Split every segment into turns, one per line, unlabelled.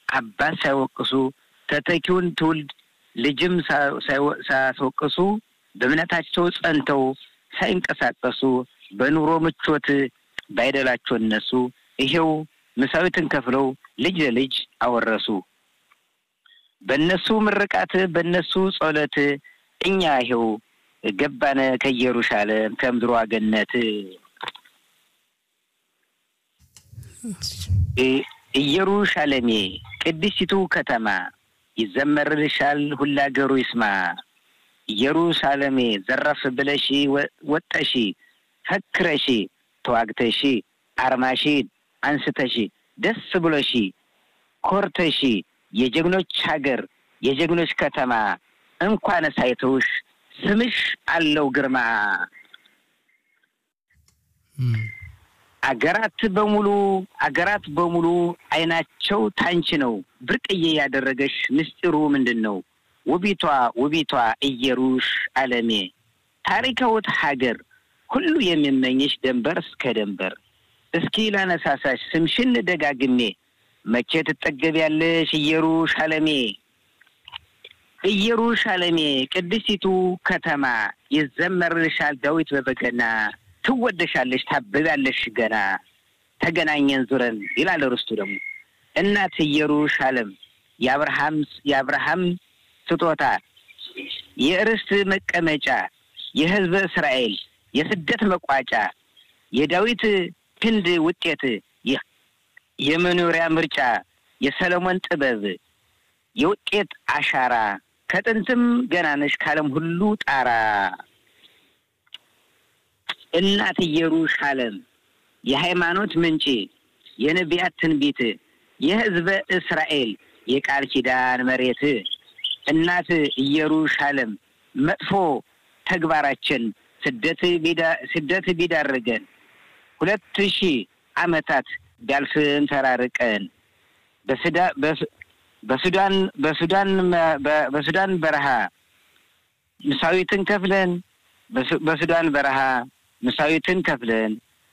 አባት ሳይወቅሱ ተተኪውን ትውልድ ልጅም ሳያስወቅሱ በእምነታቸው ጸንተው ሳይንቀሳቀሱ በኑሮ ምቾት ባይደላቸው እነሱ ይሄው ምሳዊትን ከፍለው ልጅ ለልጅ አወረሱ። በእነሱ ምርቃት በእነሱ ጸሎት እኛ ይሄው ገባነ ከኢየሩሳሌም ከምድሯ ገነት ኢየሩሻሌሜ ቅድስቲቱ ከተማ ይዘመርልሻል ሁላ አገሩ ይስማ። ኢየሩሳሌሜ ዘረፍ ብለሺ ወጠሺ ፈክረሺ ተዋግተሺ አርማሺ አንስተሺ ደስ ብሎሺ ኮርተሺ የጀግኖች ሀገር የጀግኖች ከተማ እንኳን ሳይተውሽ ስምሽ አለው ግርማ። አገራት በሙሉ አገራት በሙሉ አይናቸው ታንቺ ነው። ብርቅዬ ያደረገሽ ምስጢሩ ምንድን ነው? ውቢቷ ውቢቷ ኢየሩሳሌሜ ታሪካዊት ሀገር ሁሉ የሚመኝሽ ደንበር እስከ ደንበር። እስኪ ላነሳሳሽ ስምሽን ደጋግሜ መቼ ትጠገቢያለሽ ኢየሩሳሌሜ ኢየሩሳሌሜ ቅድስቲቱ ከተማ ይዘመርልሻል ዳዊት በበገና ትወደሻለሽ ታብቢያለሽ ገና ተገናኘን ዙረን ይላል ርስቱ ደግሞ እናት ኢየሩሳሌም የአብርሃም የአብርሃም ስጦታ የርስት መቀመጫ የሕዝበ እስራኤል የስደት መቋጫ የዳዊት ክንድ ውጤት የመኖሪያ ምርጫ የሰለሞን ጥበብ የውጤት አሻራ ከጥንትም ገናነሽ ከዓለም ሁሉ ጣራ እናት ኢየሩሳሌም የሃይማኖት ምንጭ የነቢያት ትንቢት የሕዝበ እስራኤል የቃል ኪዳን መሬት እናት ኢየሩሳሌም መጥፎ ተግባራችን ስደት ስደት ቢዳርገን ሁለት ሺህ ዓመታት ቢያልፍም ተራርቀን በሱዳን በሱዳን በሱዳን በረሃ ምሳዊትን ከፍለን በሱዳን በረሃ ምሳዊትን ከፍለን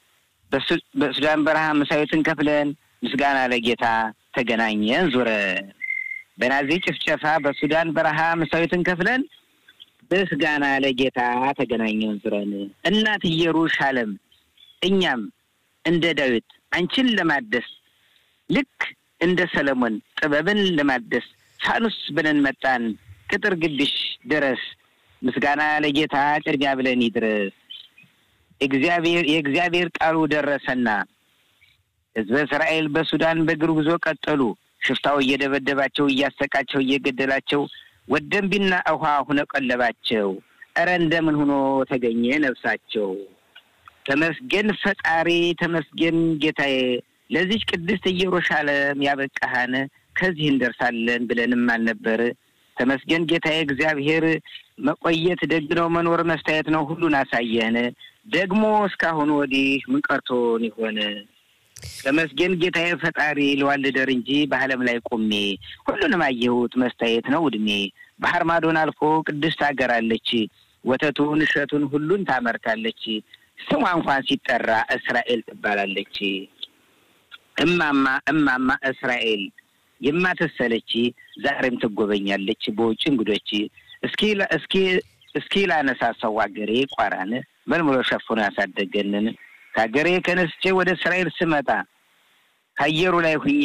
በሱዳን በረሃ ምሳዊትን ከፍለን ምስጋና ለጌታ ተገናኘን ዙረን በናዚ ጭፍጨፋ በሱዳን በረሃ ምሳዊትን ከፍለን ምስጋና ለጌታ ተገናኘን ዙረን እናት ኢየሩሳሌም እኛም እንደ ዳዊት አንቺን ለማደስ ልክ እንደ ሰለሞን ጥበብን ለማደስ ፋኑስ ብለን መጣን ቅጥር ግቢሽ ድረስ ምስጋና ለጌታ ቅድሚያ ብለን ይድረስ። እግዚአብሔር የእግዚአብሔር ቃሉ ደረሰና ሕዝበ እስራኤል በሱዳን በእግር ጉዞ ቀጠሉ። ሽፍታው እየደበደባቸው እያሰቃቸው እየገደላቸው ወደንቢና ውሃ ሁነ ቀለባቸው። እረ እንደምን ሆኖ ተገኘ ነፍሳቸው። ተመስገን ፈጣሪ ተመስገን ጌታዬ፣ ለዚች ቅድስት ኢየሩሳሌም ያበቃሃን ከዚህ እንደርሳለን ብለንም አልነበር። ተመስገን ጌታዬ እግዚአብሔር መቆየት ደግ ነው፣ መኖር መስታየት ነው። ሁሉን አሳየህን። ደግሞ እስካሁን ወዲህ ምን ቀርቶን ይሆን? ተመስገን ጌታዬ ፈጣሪ ልዋልደር እንጂ በዓለም ላይ ቆሜ ሁሉንም አየሁት መስታየት ነው እድሜ። ባህር ማዶን አልፎ ቅድስት ሀገር አለች፣ ወተቱን እሸቱን ሁሉን ታመርታለች። ስሟ እንኳን ሲጠራ እስራኤል ትባላለች። እማማ እማማ እስራኤል የማትሰለች ዛሬም ትጎበኛለች በውጭ እንግዶች። እስኪ እስኪ እስኪ ላነሳሳው አገሬ ቋራን መልምሎ ሸፍኖ ያሳደገንን ከሀገሬ ከነስቼ ወደ እስራኤል ስመጣ ከአየሩ ላይ ሁኜ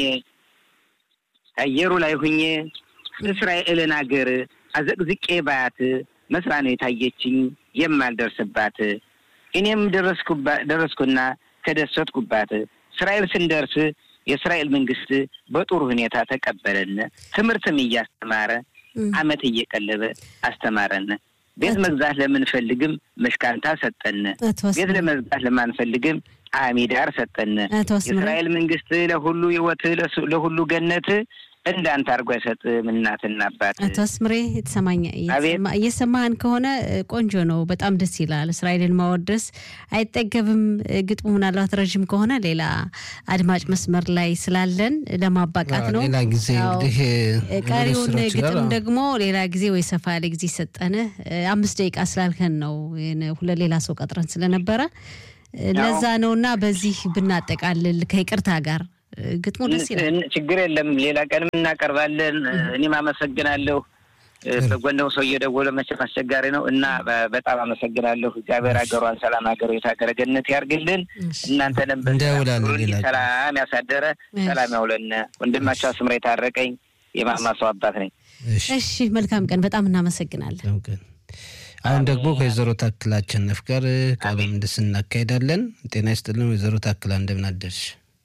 ከአየሩ ላይ ሁኜ እስራኤልን አገር አዘቅዝቄ ባያት መስራ ነው የታየችኝ የማልደርስባት። እኔም ደረስኩና ተደሰትኩባት። እስራኤል ስንደርስ የእስራኤል መንግስት በጥሩ ሁኔታ ተቀበለን። ትምህርትም እያስተማረ አመት እየቀለበ አስተማረን። ቤት መግዛት ለምንፈልግም መሽካንታ ሰጠን። ቤት ለመግዛት ለማንፈልግም አሚዳር ሰጠን። የእስራኤል መንግስት ለሁሉ ህይወት ለሁሉ ገነት እንዳንተ አድርጎ አይሰጥም እናትና አባት።
አቶ አስምሬ የተሰማኝ እየሰማህን ከሆነ ቆንጆ ነው፣ በጣም ደስ ይላል። እስራኤልን ማወደስ አይጠገብም። ግጥሙ ምናልባት ረዥም ከሆነ ሌላ አድማጭ መስመር ላይ ስላለን ለማባቃት ነው።
ሌላ ጊዜ እንግዲህ
ቀሪውን ግጥም ደግሞ ሌላ ጊዜ ወይ ሰፋ ያለ ጊዜ ሰጠን። አምስት ደቂቃ ስላልከን ነው ሁለት ሌላ ሰው ቀጥረን ስለነበረ ለዛ ነው እና በዚህ ብናጠቃልል ከይቅርታ ጋር ግጥሙ ደስ ይላል።
ችግር የለም። ሌላ ቀንም እናቀርባለን። እኔም አመሰግናለሁ። በጎንደው ሰው እየደወለ መቼም አስቸጋሪ ነው እና በጣም አመሰግናለሁ። እግዚአብሔር ሀገሯን ሰላም ሀገሩ የታገረ ገነት ያርግልን። እናንተንም ሰላም ያሳደረ ሰላም ያውለን። ወንድማቸው አስምራ የታረቀኝ የማማሰው አባት ነኝ።
እሺ መልካም ቀን። በጣም እናመሰግናለን።
አሁን ደግሞ ከወይዘሮ ታክላ አሸነፍ ጋር ቃለ ምልልስ እናካሄዳለን። ጤና ይስጥልን ወይዘሮ ታክላ እንደምን አደርሽ?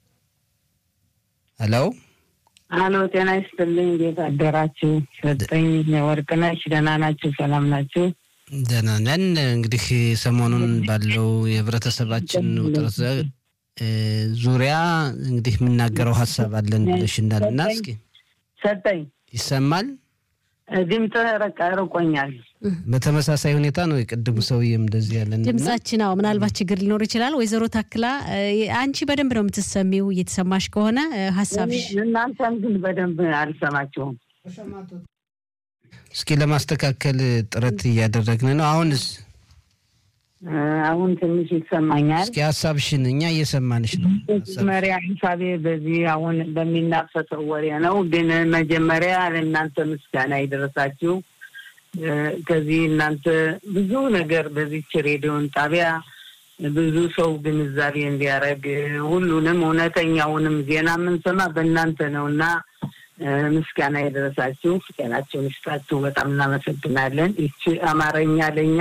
ሄሎ
አሎ፣ ጤና ይስጥልኝ። እንዴት አደራችሁ? ሰጠኝ ወርቅነሽ፣ ደህና ናችሁ? ሰላም ናችሁ?
ደህና ነን። እንግዲህ ሰሞኑን ባለው የህብረተሰባችን ውጥረት ዙሪያ እንግዲህ የምናገረው ሀሳብ አለን ብለሽ እንዳልና እስኪ
ሰጠኝ
ይሰማል?
ድምፅ ረቃ ርቆኛል።
በተመሳሳይ ሁኔታ ነው የቅድሙ ሰውዬም እንደዚህ ያለን
ድምጻችን። አዎ ምናልባት ችግር ሊኖር ይችላል። ወይዘሮ ታክላ አንቺ በደንብ ነው የምትሰሚው። እየተሰማሽ ከሆነ ሀሳብሽ።
እናንተን ግን በደንብ አልሰማችሁም።
እስኪ ለማስተካከል ጥረት እያደረግን ነው። አሁንስ?
አሁን ትንሽ ይሰማኛል።
እስኪ ሀሳብሽን እኛ እየሰማንሽ ነው።
መጀመሪያ ሂሳቤ በዚህ አሁን በሚናፈሰው ወሬ ነው። ግን መጀመሪያ ለእናንተ ምስጋና ይደረሳችሁ። ከዚህ እናንተ ብዙ ነገር በዚች ሬዲዮን ጣቢያ ብዙ ሰው ግንዛቤ እንዲያደርግ ሁሉንም እውነተኛውንም ዜና የምንሰማ በእናንተ ነው እና ምስጋና የደረሳችሁ ጤናቸውን ይስጣችሁ። በጣም እናመሰግናለን። ይቺ አማርኛ ለእኛ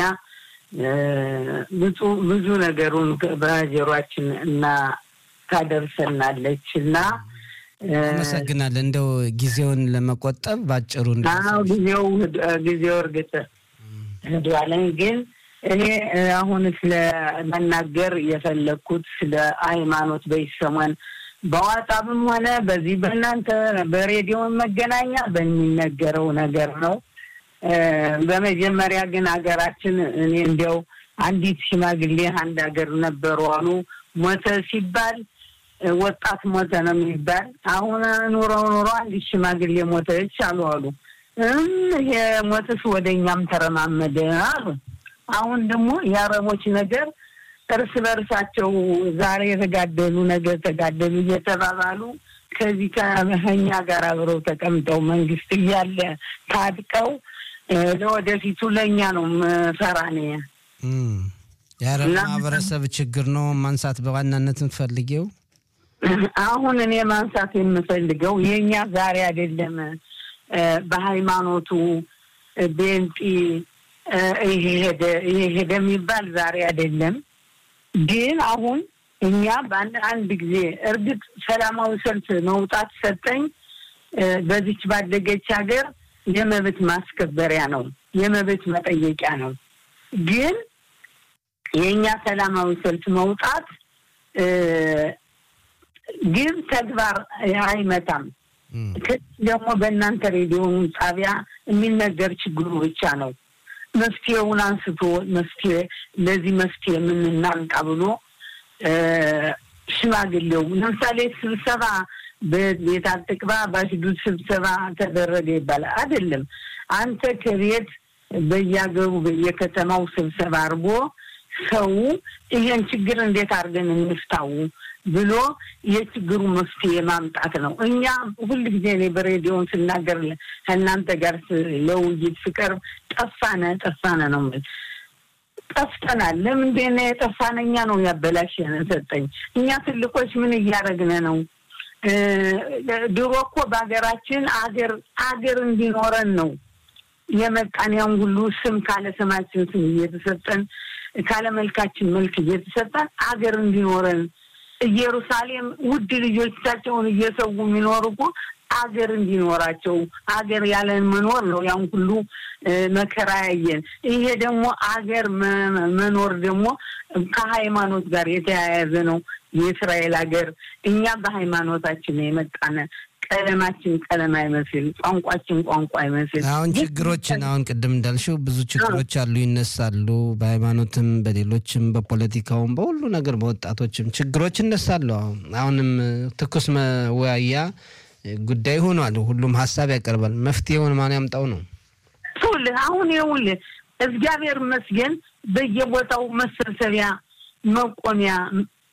ብዙ ነገሩን በጆሯችን እና ታደርሰናለች እና
አመሰግናለን። እንደው ጊዜውን ለመቆጠብ ባጭሩ
ጊዜው ጊዜው እርግጥ ህዷለኝ ግን እኔ አሁን ስለ መናገር የፈለግኩት ስለ ሃይማኖት በይሰሞን በዋጣብም ሆነ በዚህ በእናንተ በሬዲዮ መገናኛ በሚነገረው ነገር ነው። በመጀመሪያ ግን ሀገራችን እኔ እንዲያው አንዲት ሽማግሌ አንድ ሀገር ነበሩ አሉ። ሞተ ሲባል ወጣት ሞተ ነው የሚባል። አሁን ኑረው ኑሮ አንዲት ሽማግሌ ሞተች አሉ አሉ። እም ይሄ ሞትስ ወደ እኛም ተረማመደ አሉ። አሁን ደግሞ የአረቦች ነገር እርስ በርሳቸው ዛሬ የተጋደሉ ነገር ተጋደሉ እየተባባሉ ከዚህ ከኛ ጋር አብረው ተቀምጠው መንግስት እያለ ታጥቀው ለወደፊቱ ለእኛ ነው ፈራኔ
የአረብ ማህበረሰብ ችግር ነው ማንሳት በዋናነት የምትፈልጊው?
አሁን እኔ ማንሳት የምፈልገው የእኛ ዛሬ አይደለም በሃይማኖቱ ቤንጢ ይሄ ሄደ ይሄ ሄደ የሚባል ዛሬ አይደለም። ግን አሁን እኛ በአንድ አንድ ጊዜ እርግጥ ሰላማዊ ሰልፍ መውጣት ሰጠኝ በዚች ባደገች ሀገር የመብት ማስከበሪያ ነው፣ የመብት መጠየቂያ ነው። ግን የእኛ ሰላማዊ ሰልፍ መውጣት ግን ተግባር አይመታም። ደግሞ በእናንተ ሬዲዮ ጣቢያ የሚነገር ችግሩ ብቻ ነው። መፍትሄውን አንስቶ መፍትሄ ለዚህ መፍትሄ የምንናምጣ ብሎ ሽማግሌው ለምሳሌ ስብሰባ በቤት አጥቅባ በሽዱድ ስብሰባ ተደረገ ይባላል። አይደለም። አንተ ከቤት በየሀገሩ በየከተማው ስብሰባ አድርጎ ሰው ይሄን ችግር እንዴት አድርገን እንፍታው ብሎ የችግሩ መፍትሄ ማምጣት ነው። እኛ ሁል ጊዜ እኔ በሬዲዮን ስናገር ከእናንተ ጋር ለውይይት ስቀርብ ጠፋነ ጠፋነ ነው የምልህ። ጠፍተናል። ለምንድን ነው የጠፋነ? እኛ ነው ያበላሸን ሰጠኝ። እኛ ትልቆች ምን እያደረግን ነው? ድሮ እኮ በሀገራችን አገር አገር እንዲኖረን ነው የመጣን ያን ሁሉ ስም ካለ ስማችን ስም እየተሰጠን ካለ መልካችን መልክ እየተሰጠን አገር እንዲኖረን ኢየሩሳሌም ውድ ልጆቻቸውን እየሰው የሚኖሩ እኮ አገር እንዲኖራቸው አገር ያለን መኖር ነው። ያን ሁሉ መከራ ያየን። ይሄ ደግሞ አገር መኖር ደግሞ ከሃይማኖት ጋር የተያያዘ ነው። የእስራኤል ሀገር እኛ በሃይማኖታችን የመጣነ ቀለማችን ቀለም አይመስል፣ ቋንቋችን ቋንቋ አይመስል።
አሁን ችግሮችን አሁን ቅድም እንዳልሽው ብዙ ችግሮች አሉ፣ ይነሳሉ። በሃይማኖትም፣ በሌሎችም፣ በፖለቲካውም፣ በሁሉ ነገር በወጣቶችም ችግሮች ይነሳሉ። አሁን አሁንም ትኩስ መወያያ ጉዳይ ሆኗል። ሁሉም ሀሳብ ያቀርባል። መፍትሄውን ማን ያምጣው ነው?
ይኸውልህ አሁን ይኸውልህ እግዚአብሔር ይመስገን በየቦታው መሰብሰቢያ መቆሚያ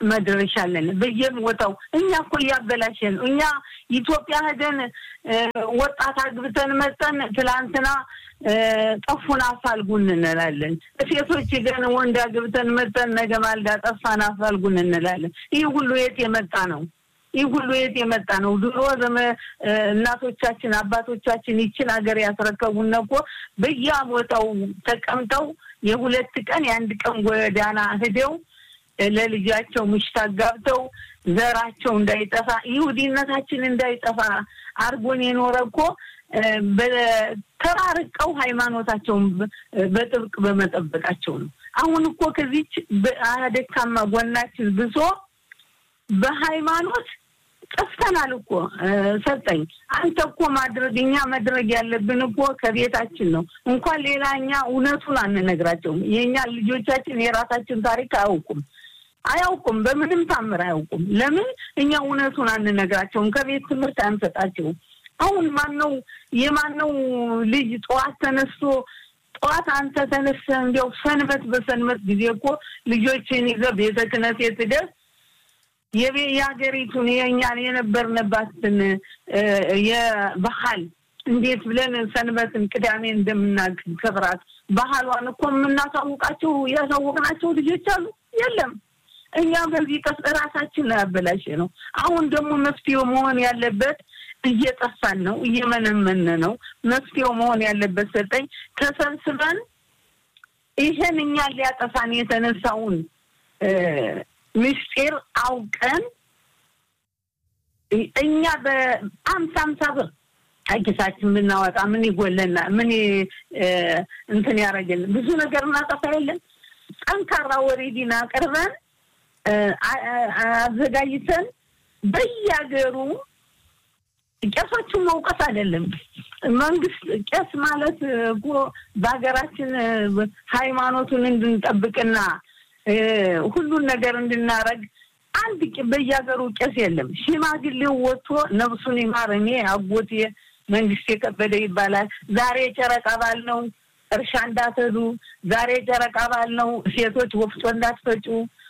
መድረሻ አለን በየቦታው። እኛ እኮ እያበላሸን ነው። እኛ ኢትዮጵያ ሄደን ወጣት አግብተን መጠን ትላንትና ጠፉን አፋልጉን እንላለን። ሴቶች ሄደን ወንድ አግብተን መጠን ነገ ማልዳ ጠፋን አፋልጉን እንላለን። ይህ ሁሉ የት የመጣ ነው? ይህ ሁሉ የት የመጣ ነው? ድሮ ዘመ እናቶቻችን አባቶቻችን ይችን ሀገር ያስረከቡን እኮ በየቦታው ተቀምጠው የሁለት ቀን የአንድ ቀን ጎዳና ሂደው ለልጃቸው ምሽት አጋብተው ዘራቸው እንዳይጠፋ ይሁዲነታችን እንዳይጠፋ አርጎን የኖረ እኮ ተራርቀው ሃይማኖታቸውን በጥብቅ በመጠበቃቸው ነው። አሁን እኮ ከዚች ደካማ ጎናችን ብሶ በሃይማኖት ጠፍተናል እኮ ሰጠኝ። አንተ እኮ ማድረግ እኛ ማድረግ ያለብን እኮ ከቤታችን ነው። እንኳን ሌላ እኛ እውነቱን አንነግራቸውም። የእኛ ልጆቻችን የራሳችን ታሪክ አያውቁም አያውቁም፣ በምንም ታምር አያውቁም። ለምን እኛ እውነቱን አንነግራቸውም? ከቤት ትምህርት አንሰጣቸውም። አሁን ማነው የማነው ልጅ ጠዋት ተነስቶ ጠዋት አንተ ተነስተህ እንዲያው ሰንበት በሰንበት ጊዜ እኮ ልጆችን ይዘህ ቤተ ክህነት ሄደህ የሀገሪቱን የእኛን የነበርንባትን የባህል እንዴት ብለን ሰንበትን ቅዳሜ እንደምናከብራት ባህሏን እኮ የምናሳውቃቸው ያሳወቅናቸው ልጆች አሉ? የለም። እኛ በዚህ ቀስ እራሳችን ነው ያበላሸ ነው። አሁን ደግሞ መፍትሄው መሆን ያለበት እየጠፋን ነው፣ እየመነመን ነው። መፍትሄው መሆን ያለበት ሰጠኝ ተሰብስበን ይሄን እኛን ሊያጠፋን የተነሳውን ምስጢር አውቀን እኛ በአምሳ አምሳ ብር ኪሳችን ብናወጣ ምን ይጎለና ምን እንትን ያደረግልን? ብዙ ነገር እናጠፋ የለን። ጠንካራ ወሬዲን አቅርበን አዘጋጅተን በየሀገሩ ቄሶቹን መውቀስ አይደለም። መንግስት ቄስ ማለት እኮ በሀገራችን ሃይማኖቱን እንድንጠብቅና ሁሉን ነገር እንድናረግ አንድ በየሀገሩ ቄስ የለም። ሽማግሌው ወጥቶ ነፍሱን ይማር እኔ አጎቴ መንግስት የከበደ ይባላል። ዛሬ ጨረቃ ባል ነው፣ እርሻ እንዳትሄዱ። ዛሬ ጨረቃ ባል ነው፣ ሴቶች ወፍጮ እንዳትፈጩ፣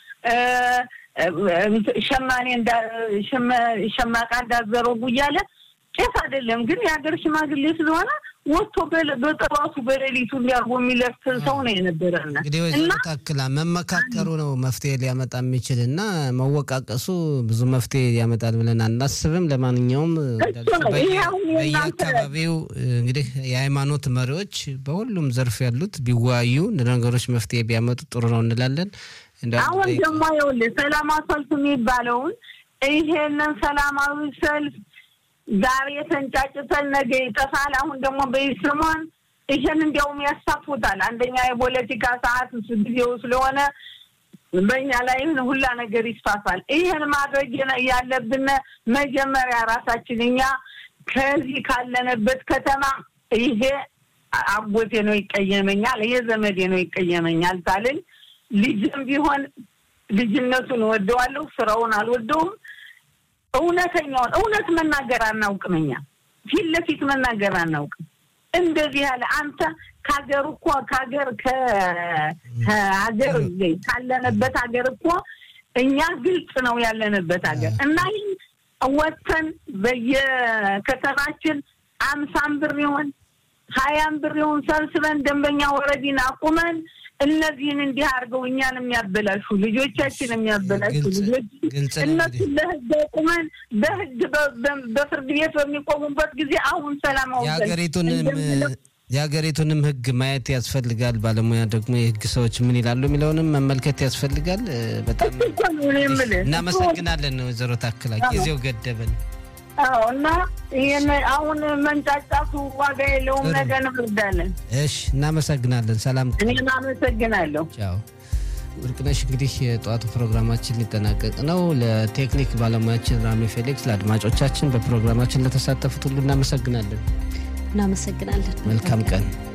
ሸማኔ ሸማቃ እንዳትዘረጉ እያለ ቄስ አይደለም ግን የሀገር ሽማግሌ ስለሆነ ወጥቶ በጠዋቱ በሌሊቱ እንዲያርጎ የሚለፍት ሰው ነው የነበረና
እንግዲህ ወይዘሮ ታክላ መመካከሩ ነው መፍትሄ ሊያመጣ የሚችል እና መወቃቀሱ ብዙ መፍትሄ ያመጣል ብለን አናስብም። ለማንኛውም በየአካባቢው እንግዲህ የሃይማኖት መሪዎች በሁሉም ዘርፍ ያሉት ቢወያዩ ነገሮች መፍትሄ ቢያመጡ ጥሩ ነው እንላለን።
አሁን ደግሞ ይኸውልህ ሰላማዊ ሰልፍ የሚባለውን ይሄንን ሰላማዊ ሰልፍ ዛሬ ተንጫጭተን ነገ ይጠፋል። አሁን ደግሞ በይስሞን ይሄን እንዲያውም ያሳፉታል። አንደኛ የፖለቲካ ሰዓት ጊዜው ስለሆነ በእኛ ላይ ሁላ ነገር ይስፋፋል። ይህን ማድረግ ያለብን መጀመሪያ ራሳችን እኛ ከዚህ ካለንበት ከተማ ይሄ አጎቴ ነው ይቀየመኛል፣ ይሄ ዘመዴ ነው ይቀየመኛል ታልን ልጅም ቢሆን ልጅነቱን እወደዋለሁ፣ ስራውን አልወደውም። እውነተኛውን እውነት መናገር አናውቅም። እኛ ፊት ለፊት መናገር አናውቅም። እንደዚህ ያለ አንተ ከሀገር እኮ ከሀገር ከሀገር ካለንበት ሀገር እኮ እኛ ግልጽ ነው ያለንበት ሀገር እና ይህ ወጥተን በየከተማችን አምሳም ብር ይሆን ሀያም ብር ይሆን ሰብስበን ደንበኛ ወረዲን አቁመን እነዚህን እንዲህ አድርገው እኛን የሚያበላሹ ልጆቻችን የሚያበላሹ ልጆች እነሱን ለህግ አቁመን በህግ በፍርድ ቤት በሚቆሙበት ጊዜ አሁን ሰላማዊ
የሀገሪቱንም የሀገሪቱንም ህግ ማየት ያስፈልጋል። ባለሙያ ደግሞ የህግ ሰዎች ምን ይላሉ የሚለውንም መመልከት ያስፈልጋል። በጣም እናመሰግናለን ወይዘሮ ታክላ ጊዜው ገደበን።
አዎ እና ይህን አሁን መንጫጫቱ ዋጋ የለውም። ነገ እንወርዳለን።
እሺ፣ እናመሰግናለን። ሰላም።
እኔም አመሰግናለሁ።
ቻው። ወርቅነሽ እንግዲህ የጠዋቱ ፕሮግራማችን ሊጠናቀቅ ነው። ለቴክኒክ ባለሙያችን ራሚ ፌሊክስ፣ ለአድማጮቻችን በፕሮግራማችን ለተሳተፉት ሁሉ እናመሰግናለን።
እናመሰግናለን።
መልካም ቀን